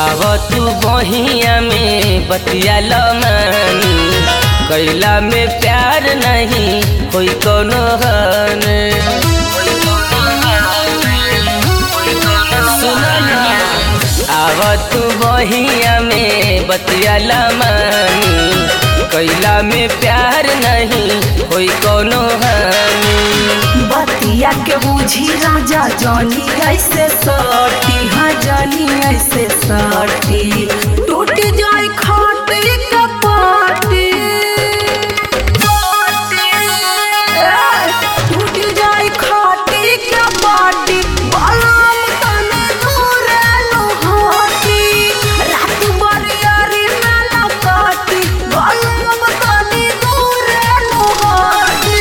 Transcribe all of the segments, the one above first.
आव तू बहिया में बतिया लमानी कैला में प्यार नहीं कोई कोनो हन आव तू बहिया में बतिया लमानी कैला में प्यार नहीं कोई कोनो हनी बतिया के बुझी राजा जानी ऐसे सटी हाँ जानी ऐसे सटी टूट जाए खाटे कपाटी टूट जाए खाटे कपाटी बलम तने दूर लोहाटी रात बरियारी में लकाटी बलम तने दूर लोहाटी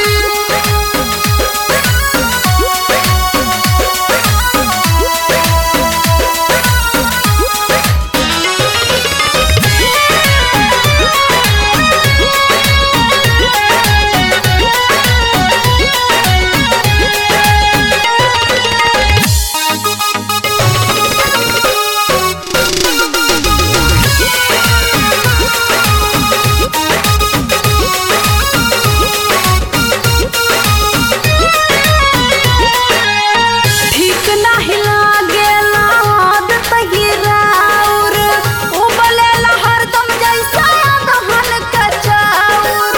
ठीक नाही लागेला आदत ही राउर उबलेला हरदम जैसा दहन का चाउर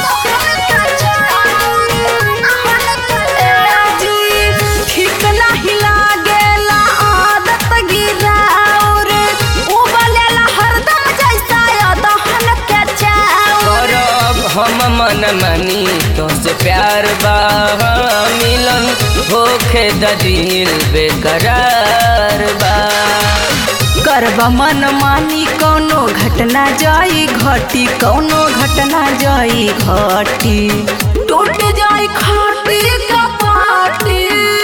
ठीक नाही लागेला आदत ही राउर उबलेला हरदम जैसा दहन का चाउर करब हम मन मानी तोसे प्यार बा मिलन होखे द दिल बेकरार बा करबा मन मानी कौनो घटना जाई घटी कौनो घटना जाई घटी टूट जाई खाटी कपाटी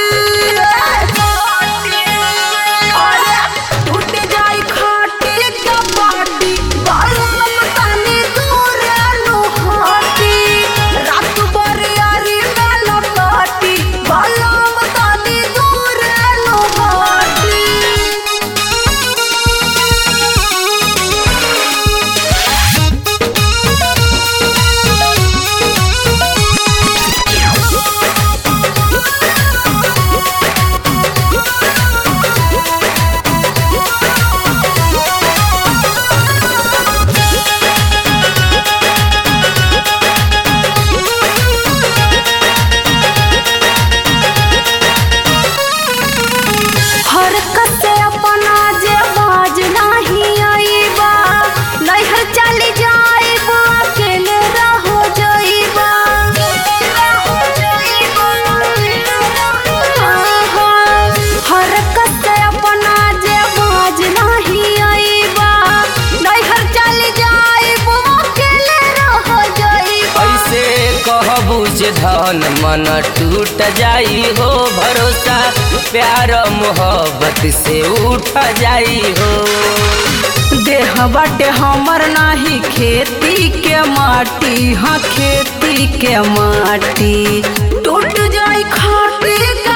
अरे, टूट जाई खाटी कपाटी बालम तनी दूर लोहाटी रात बरियारी में लकाटी बालम तनी दूर लोहाटी हरकत से अपना जे बाज नाही आईबा नैहर चली जाईबा अकेले रहो जाईबा हरकत से अपना जे बाज नाही आईबा नैहर चली जाईबा अकेले रहो जाईबा ऐसे कहबू जे धन मन टूट जाई हो भरोसा प्यार मोहब्बत से उठ जाई हो देह बाटे हमर नाही खेती के माटी हाँ खेती के माटी टूट जाई खाटी